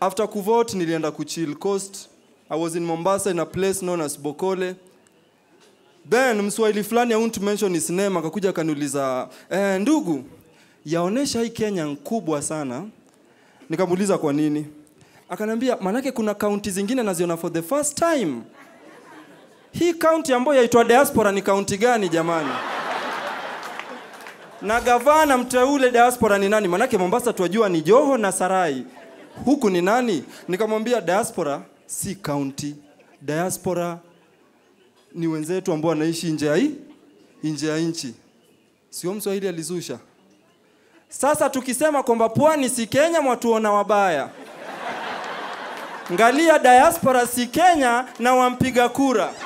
after kuvote nilienda kuchill coast i was in mombasa in a place known as bokole then mswahili fulani i won't mention his name akakuja akaniuliza eh, ndugu yaonesha hii kenya nkubwa sana nikamuuliza kwa nini akaniambia manake kuna kaunti zingine naziona for the first time hii kaunti ambayo yaitwa diaspora ni kaunti gani jamani na gavana mteule diaspora ni nani manake mombasa twajua ni joho na sarai huku ni nani nikamwambia diaspora si kaunti diaspora ni wenzetu ambao wanaishi nje ya hii nje ya nchi sio mswahili alizusha sasa tukisema kwamba pwani si kenya mwatuona wabaya ngalia diaspora si kenya na wampiga kura